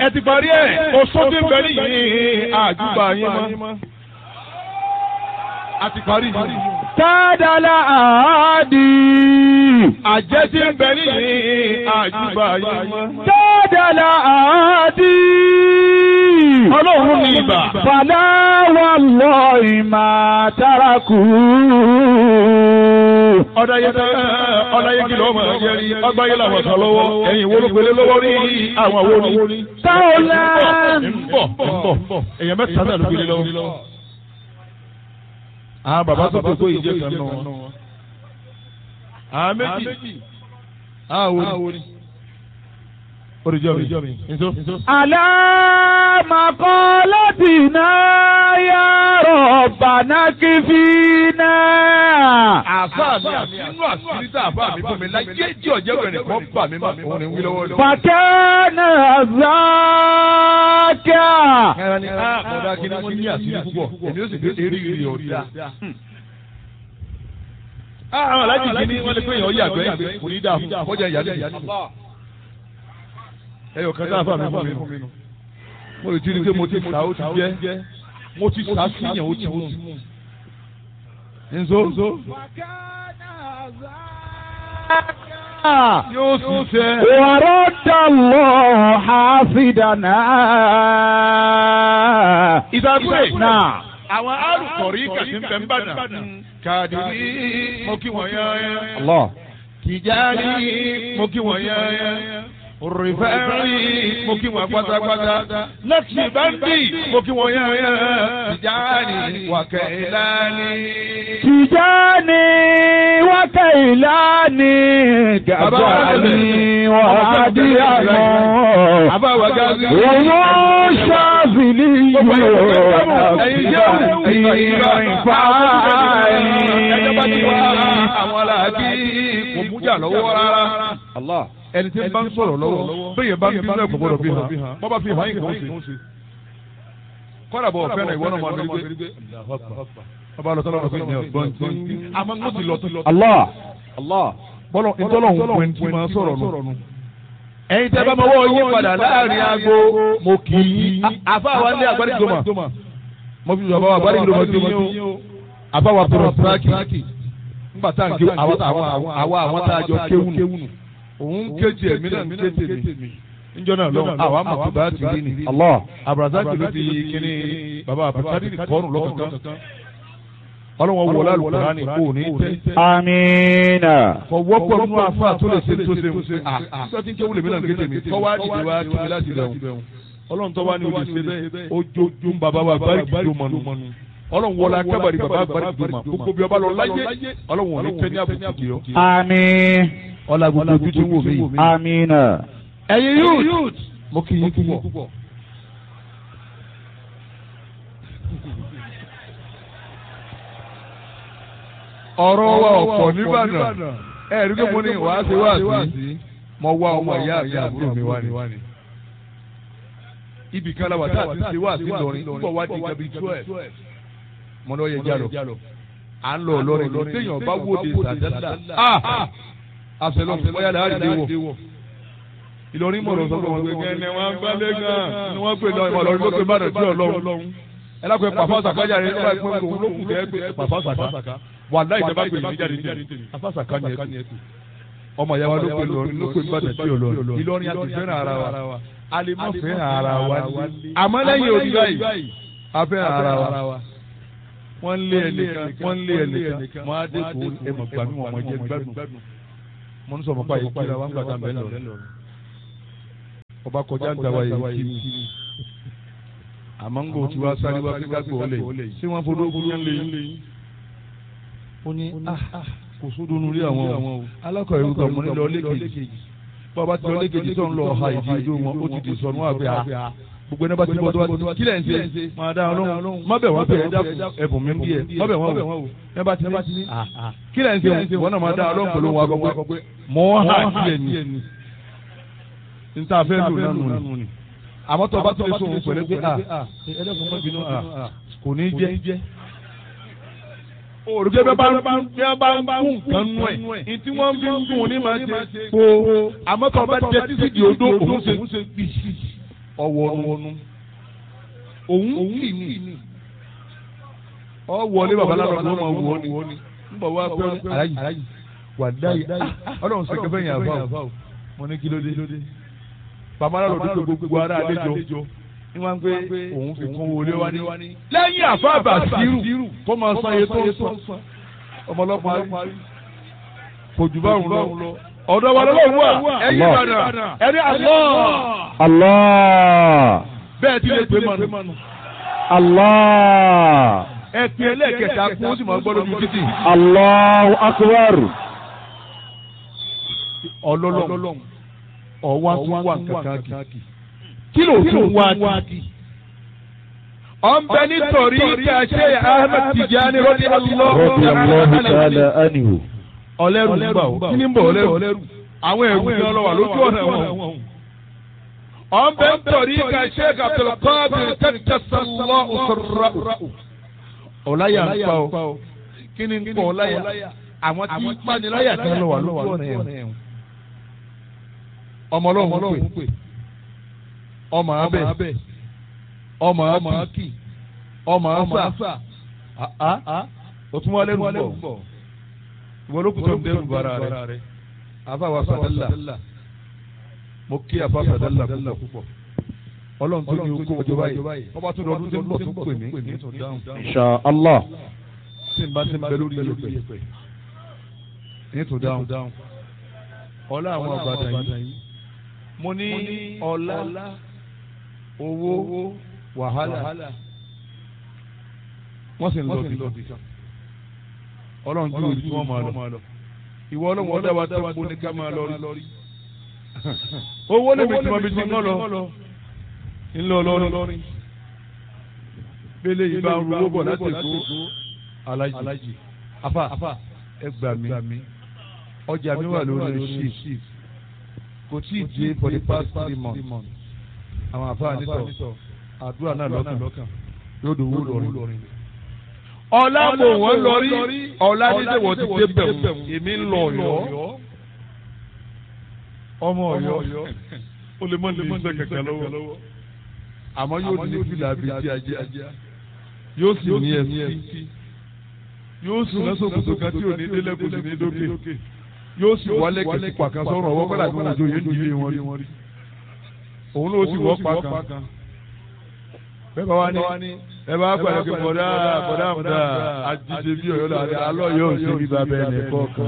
ẹ ti parí ẹ̀ oṣù tí ń bẹ nìyí àjùbà yín mọ́. a ti parí yìí. Tádàlá àádì. àjẹ́ tí ń bẹ nìyí àjùbà yín mọ́. Tádàlá àádì. ọlọ́run ní ibà. Fàlà wà lọ ìmà tárakù. ọ̀dàyẹ ọ̀dàyẹ kìlọ̀ ọmọ ẹ̀yẹ rí ọgbáyé làwọn kan lọ́wọ́ ẹ̀yìn wo ló gbélé lọ́wọ́ rí àwọn wo ni. Táwọlá. ń bọ̀ ń bọ̀ èèyàn mẹ́ta náà ló gbélé lọ́wọ́. àwọn bàbá tó kókó ìjẹ́ kan nù wọn. àwọn méjì àwọn wo ni. oríjọ́ mi nso. Alámakọ́lọ́tìná yá rọ̀bàná kí fi náà. àfa mi àti inú àṣírí tá àfa mi fún mi láyé jí ọ̀jẹ̀ wẹ̀rẹ̀ kan bà mí má òun ni wí lọ́wọ́ lọ́wọ́. Fàkẹ́nà zákà. ẹran ni a kọ̀dá kí ni wọ́n ní àṣírí púpọ̀ èmi ó sì gbé eré ìrì ọ̀dà. àwọn alájì kí ni wọ́n lè pé èèyàn yàgbẹ́ yàgbẹ́ kò ní dáa fún kọjá ìyá lẹ́yìn. ẹyọ kan tá àfa mi fún mi nù. mo lè ti rí i pé mo ti sá ó ti jẹ́ mo ti sá síyàn ó ti mú. nzo nzo yóò sì sẹ́. Wàrọ́dà lọ hàfidànà. ìdàgbé Náà. àwọn arùkọ̀rí kàtí ń bẹ̀ ń bàdàn. kàdìrí mo kí wọ́n yán Allah. tìjárí mo kí wọ́n yán rìfẹ́rì mo kí wọ́n pátápátá lẹ́tì báńkì mo kí wọ́n yán tìjárí wàkẹ́ ìlànì. Tijani wa kailani gabani wa adiyano. àbáwá gáàsì. Wọ́n ṣàfìlì yóò ẹjọ́ bá ti wá ìfàyè. àwọn aláàbí kò mújà lọ́wọ́ rárá. Allah. ẹni tí ń bá ń sọ̀rọ̀ lọ́wọ́ bẹ́ẹ̀ bá ń bí náà kò gbọ́dọ̀ bí hàn bọ́ bá fi hàn yín kò ń ṣe. kọ́dà bọ̀ ọ̀fẹ́ náà ìwọ náà máa ń rí gbé. ọba lọ sọ́dọ̀ ọ̀fẹ́ ní ọ̀gbọ́n tí. àmọ́ ń ti lọ tó lọ. Allah. Allah. bọ́lọ̀ ìtọ́lọ́hún pẹ̀ tí máa sọ̀rọ̀ nù. ẹ̀yin tẹ́ bá máa wọ́ yín padà láàrin aago mo kì í. àfa wa ní agbárígbòmà. mo fi bàbá wa agbárígbòmà sí yín o. àfa wa tọrọ síráàkì. nígbà tá à ń ké àwa àwọn tá a jọ kéwù nù òun kéjì ẹ̀mí náà ń kéjì mi níjọ́ náà lọ́wọ́ àwa mọ̀tò bá ti rí ni. Allah. abrazaki ló fi kíní baba abrazaki kọ́ọ̀nù lọ́kọ̀ọ̀kan ọlọ́wọ́n wọlé alùpùpù ní kò ní tẹ́. Amina. kò wọ́pọ̀ nínú afa tó lè ṣe tó ṣe ń ṣe. nígbà tí ń kéwù lèmi náà ń kéjì mi kọ́ wá dìde wá kí mi láti bẹ̀rù. ọlọ́run tó wá ní olè ṣe bẹ́ẹ̀ ojojú ń bàbá wa báríkì tó mọ̀nù. ọlọ́run wọlé akábàrí bàbá báríkì tó mọ̀ gbogbo bí ọba lọ láyé ọlọ́run ò ní tẹ́ ní àbùkù kì í ọ. Àmín. ọlá gbogbo ojú tí ń wò mí. Amina. ẹ̀yin youth mo kì í púpọ̀. ọ̀rọ̀ wa ọ̀pọ̀ nìbàdàn ẹ rí pé mo ní wàá ṣe wá sí mo wá ọmọ ìyá mi àbúrò mi wá ní. ibì kan la wà tá a ti ṣe wá sí lọrin púpọ̀ wá di gabi twelve mo ní ọ yẹ jálọ à ń lọ lọrin lọ téèyàn bá wòde sàdádà àṣẹlọ bóyá làá rí wọ Ìlọrin mọ̀rọ̀ sọ pé wọ́n gbé kẹ́ni wọ́n gbálẹ̀ gan ni wọ́n pè lọ ìmọ̀ lọ́rin lókè bá dọ̀tí ọlọ́run ẹ lápẹ́ pàfọ́ sàkájà rẹ nígbà pé òun ló kù kẹ́ pé pàfọ́ sàká wà láì jẹ́ bá pè mí jáde ní pàfọ́ sàká ni ẹ tù ọmọ ìyá wa ló pè lọrin ló pè bá dọ̀tí ọlọ́run Ìlọrin àti fẹ́ràn ara wa a lè má fẹ́ràn ara wa ní àmọ́ lẹ́yìn òbí báyìí a fẹ́ràn ara wa wọ́n lé ẹnìkan wọ́n lé ẹnìkan wọ́n á dé kó ẹ̀mọ̀ gbàmí wọn mọ̀ jẹ́ gbádùn mo ń sọ fún báyìí kíra wọn gbàdá bẹ́ẹ̀ lọ ọba kọjá ń dáwà yìí kí ni àmọ́ ń gbò tí wàá sáré wá pé kágbó ọ̀lẹ̀ ṣé wọ́n fọdọ́ ogun yẹn lé yín. ó ní kò sódò nulẹ̀ àwọn o alákọ̀ọ́ ìlú kan mọ́ ní lọ lẹ́kẹ̀jì bàbá ti lọ lẹ́kẹ̀jì tó ń lọ ọ̀ha ìdí ojú wọn ó ti di sọnù àgbẹ̀ à gbogbo ẹni bá ti bọ́ tó bá ti kílẹ̀ ń ṣe máa dá ọlọ́run má bẹ̀ wọ́n bẹ̀ ẹ dákun ẹ̀bùn mi bí ẹ má bẹ̀ wọ́n wò ẹ bá ti ní kílẹ̀ ń ṣe wọ́n náà máa dá ọlọ́run pẹ̀lú wọn akọ pé mọ́ hà kílẹ̀ ni nta fẹ́ lò nánu ni àmọ́ tó o bá tó lè sọ òun pẹ̀lú pé ah ẹlẹ́kùn mọ́ bínú ah kò ní jẹ́ òrùké bẹ́ẹ̀ bá bá ń kú nǹkan nú ẹ̀ ní tí wọ́n fi ń dùn ní máa ṣe po àmọ́ tó o bá jẹ títí di odó òun ṣe gbì ọwọ́nu òun kì ní ọ wọlé babaláwo ló máa wọ ni n bọ̀ wá pé aláyì wà dáyì ọlọ́run sọ̀kẹ́ bẹ́ẹ̀ yàn fáwọn mo ní kí ló dé babaláwo ló dé gbogbo ara àlejò ní wọ́n pé òun fi kún wọlé wá ní lẹ́yìn àfáàbà sírù kó máa san iye tó ń san ọmọlọ́pàá kò jù báwọn lọ ọ̀dọ̀ wa lọ́wọ́ wà ẹ̀yìn ìbàdàn ẹ̀rí àlọ́ Allah. bẹ́ẹ̀ ti lè pè mọ́nu Allah. ẹ pè ẹlẹ́ẹ̀kẹta kún ó sì máa gbọ́ lójú títì Allahu akbar. ọlọ́lọ́m ọ̀wá tún wà kankan kì kí ló tún wá kì. ọ̀nbẹ nítorí kàṣẹ Ahmed Tijani rọ́dí Radiyallahu ta'ala anhu. ọlẹ́rù ń gbà ó kí ni ń bọ̀ ọlẹ́rù àwọn ẹ̀rù ni ọlọ́wà lójú ọ̀nà wọn. ọ̀nbẹ nítorí kàṣẹ Abdulkadir kẹ́kẹ́sọ̀lọ́ òṣèrà. ọ̀láyà ń pa ó kí ni ń pọ̀ ọ̀láyà àwọn tí paniláyà kan lọ wà lójú ọ̀nà ẹ̀ ọmọ ọlọ́run pè ọmọ abẹ ọmọ akì ọmọ asa o tún wọlé nù bọ̀ ìwọ ló kù tó ń dẹrù bara rẹ afa wa sadala mo kí afa sadala púpọ̀ ọlọ́run tó ní okó ọjọ́ báyìí ọba tó lọ́dún tó ń bọ̀ tó pè mí ní tó dáhùn Insha Allah. tí n bá ti ń bẹ lórí yẹpẹ ní tó dáhùn ọlá àwọn ọ̀bàdàn yìí mo ní ọlá owó wàhálà wọ́n sì ń lọ bí kan ọlọ́run ju ibi tí wọ́n máa lọ ìwọ ọlọ́run ọdẹ wa tó kó ní ká máa lọ rí owó níbi tí wọ́n fi ti ń lọ ńlọ lọ́rin bẹ́lẹ̀ yìí bá ń ru owó bọ̀ láti kó alájì afa ẹ gbà mí ọjà mi wà lórí shift kò tí ì dé for the past three months àwọn àfáà nítọ̀ àdúrà náà lọ́kàn yóò dùn wú lọ́rin. ọ̀la mò wọ́n lọ́rí ọ̀la dídé wọ́n ti dé bẹ̀rù èmi ń lọ ọ̀yọ́ ọmọ ọ̀yọ́ ó lè mọ ní iṣẹ́ kẹ̀kẹ́ lọ́wọ́ àmọ́ yóò ní fìlà bíi ti ajá yóò sì ní ẹsí yóò sì lọ́sọ̀ kòtò kan tí ò ní délẹ̀ kò sì ní dókè yóò sì wálé kẹsì pàkan sọ̀rọ̀ ọwọ́ kọ́lá tí wọ́n jọ yẹn ń dilé wọn rí òun ló sì wọ́ pàkan bẹ́ẹ̀ bá wá ní ẹ bá pàdé pé bọ̀dá bọ̀dá àmúdá àjíṣe bí ọ̀yọ́ là ní alọ́ yóò ṣe bí babẹ́ ẹ̀ nìkọ́ kan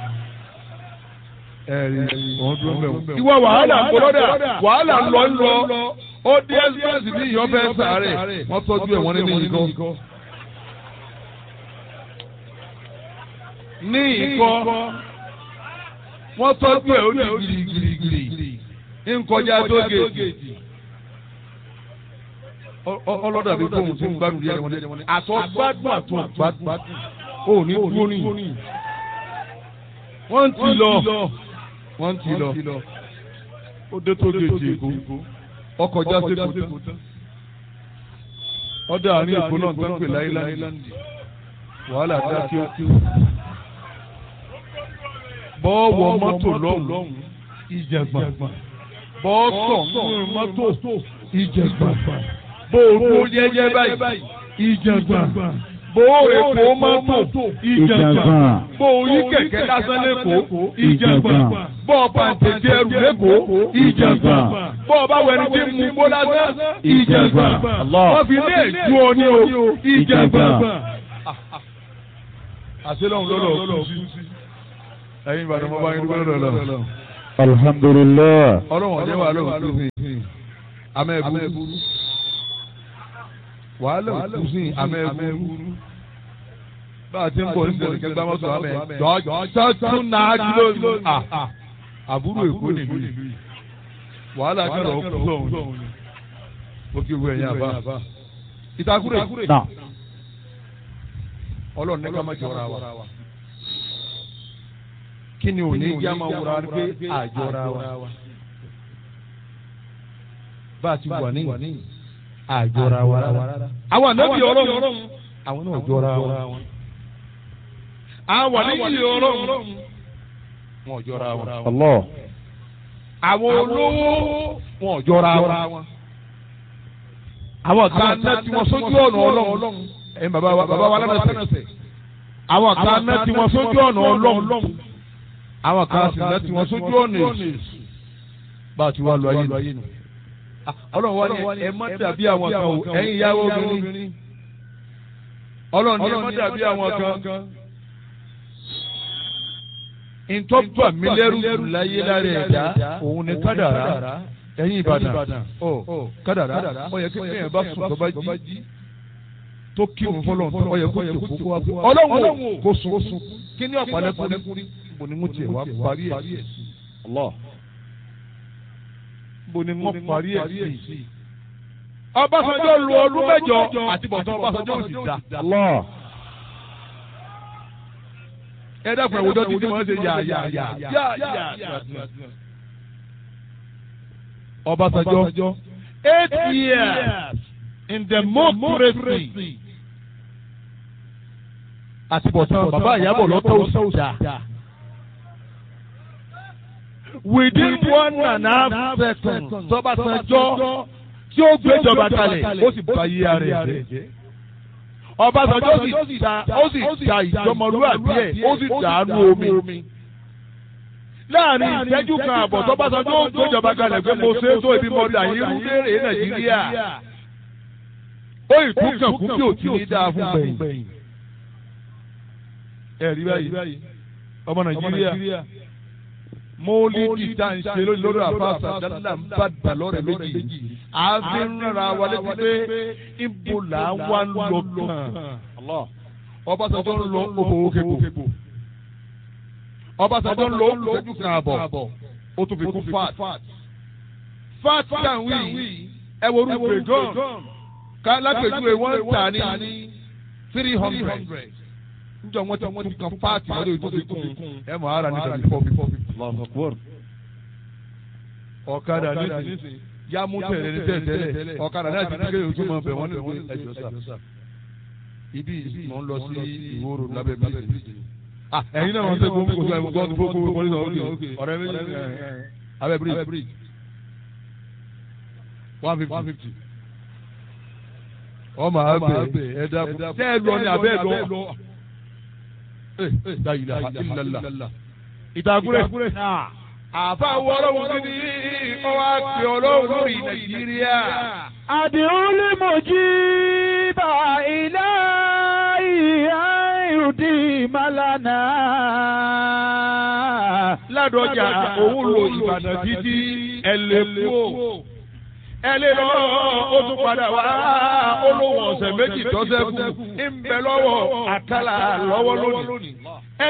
ẹ̀rí òun dúró mẹ́wọ̀n. ìwọ wàhálà ń bọ́dà wàhálà ń lọ ń lọ ó dé express ní ìyọ́fẹ́ sàárẹ̀ wọ́n tọ́jú ẹ̀ wọ́n nínú ìkọ́. ní ìkọ́ wọ́n tọ́jú ẹ̀ ó ní girigirigiri nkọjá tó géèjì ọlọ́dà bíi fóun tó ń gbádùn díẹ̀ wọn ni àtọ́ gbádùn àtọ́ gbádùn ó ní dúró ní. wọ́n ti lọ wọ́n ti lọ ó dé tó géèjì èkó ọkọjá sépò tán ọdẹ àárín èkó náà tó ń pè láíláńdì wàhálà dá kí ó kí ó bọ́ọ̀wọ̀ mọ́tò lọ́hùn ìjẹ̀gbọ̀n bọ́ọ̀sọ̀ nínú mọ́tò ìjẹ̀gbọ̀n bóòrò yẹyẹ báyìí ìjẹ̀gbọ̀n bóòrò èkó mọ́tò ìjẹ̀gbọ̀n bóòrò kẹ̀kẹ́ lásán lẹ́kọ̀ọ́ ìjẹ̀gbọ̀n bọ́ọ̀ pàǹtẹ̀tẹ̀ ẹrù lẹ́kọ̀ọ́ ìjẹ̀gbọ̀n bọ́ọ̀ bá wẹ̀rẹ̀ tí mú bó lásán ìjẹ̀gbọ̀n wọ́n fi lé èjú ọ ní o ìjẹ̀gbọ̀n. àṣẹ lọ́hùn lọ́lọ́ kú sí ẹ̀yin ìbàdàn mo bá yín dúpẹ́ lọ́dọ̀ lọ. alhamdulilah. ọlọ́run ọ̀jẹ̀ wà lóhùn tó sìn amẹ́ ẹ̀bùrú wàhálà òkú sìn amẹ́ ẹ̀bùrú bá a ti ń bọ̀ nítorí kẹgbẹ́ mọ́tò amẹ́ jọjọ tún náà kìló àbúrò èkó nìlú yìí wàhálà kẹrọ ọkú lọ́hùn ó kí wú ẹ̀yìn àbá ìtakùrẹ̀ ọlọ́run ní ká má jọra wa kí ni òní jẹ́ máa wúra pé àjọra wa. bá a ti wà ní àjọra wa rárá. àwọn ànábì ọlọ́run àwọn náà jọra wa. àwọn ànábì ọlọ́run wọn jọra wa. Allah. àwọn olówó wọn jọra wa. àwọn kan ná tí wọ́n sójú ọ̀nà ọlọ́run ẹ̀ bàbá wa bàbá wa lánàṣẹ àwọn kan ná tí wọ́n sójú ọ̀nà ọlọ́run àwọn kan sì ná tí wọ́n sójú ọ̀nà èṣù bá a ti wá lọ ayé nù ọlọ́run wá ní ẹ má dàbí àwọn kan o ẹ̀yin ìyàwó obìnrin ọlọ́run ní ẹ má dàbí àwọn kan ntọ́gbà mi lẹ́rù láyé lára ẹ̀dá òun ni kádàrá ẹ̀yin ìbàdàn ọ kádàrá ó yẹ kí ẹ̀yìn bá sùn tó bá jí tó kí òun fọlọ́ ó yẹ kó tó kó kó wá kó ọlọ́run kó sùn kí ni ọ̀pá lẹ́kùnrin bò ní mo tiẹ̀ wá parí ẹ̀ sí bò ní mo parí ẹ̀ sí. Ọbásanjọ́ lu ọdún mẹ́jọ àti bọ̀tán Ọbásanjọ́ ò sì dá ẹ dákun ẹ wòjọ́ títí wọ́n ṣe yà yà yà yà yà. Ọbásanjọ́ eight years in democracy àtibọ̀tán bàbá ìyàbọ̀ lọ́tọ̀ òṣìṣà. within one and a half seconds tọ́básanjọ́ tí ó gbéjọba kalẹ̀ ó sì bá yí ara ẹ̀ jẹ́. Ọbásanjọ́ sì ta ó sì ta ìjọmọlúwàbí ẹ̀ ó sì dànù omi. láàrin ìṣẹ́jú kan àbọ̀ tọ́básanjọ́ ó gbéjọba kalẹ̀ pé mo ṣe é tó ibi mọ́tò àyírú léèrè Nàìjíríà. ó ìkúkàn kú kí òtí ní dáa fún gbẹ̀yìn. ẹ rí báyìí ọmọ Nàìjíríà mọ́lídì tá à ń ṣe lórí lórí àfàṣà dáadáa ń bá dà lọ́rẹ̀ méjì àfi ń rárá wa létí pé ibo là ń wá ń lọ kàn Ọbásanjọ́ ń lọ òbòwò kébò Ọbásanjọ́ ń lọ òkèjú kan àbọ̀ ó tún fi kún fat fat kan wí ẹ wo orúkọ gan ká lápèjúwe wọ́n ń tà ní three hundred njọ wọn ti wọn ti kan paati wọn lè tó fi kún ẹ mọ ara nígbà bí fọbi fọbi. ọ̀kadà nísìnyí yá mú tẹ̀lé ní tẹ̀lé ọ̀kadà náà ti kékeré ojú mọ̀ bẹ̀ wọ́n ní ìwé ẹ̀jọ̀ sà. ibi mọ̀ ń lọ sí ìwòrò lábẹ́ bíríjì. ẹ̀yin náà wọ́n ṣe gbogbo gbogbo gbogbo gbogbo gbogbo gbogbo gbogbo ọ̀rẹ́ mi abẹ́ bíríjì one fifty. ọmọ abẹ ẹ̀dá tẹ́ ẹ lọ ní abẹ́ ẹ lọ la ilaha illallah. ìtàkùrẹ́. àfa wọ́ọ́rọ́wọ́ kí ni ọwọ́ àpè ọlọ́run lórí nàìjíríà. àdìrún lè mọ̀ jí bá ilé ìhà ìrùdí màlánà. ládọjà òun lo ìbàdàn títí ẹlẹ́kùn ẹ lè lọ ó tún padà wá olówó ọ̀sẹ̀ méjì tọ́sẹ̀ kù ń bẹ lọ́wọ́ àkàlà lọ́wọ́ lónìí. ẹ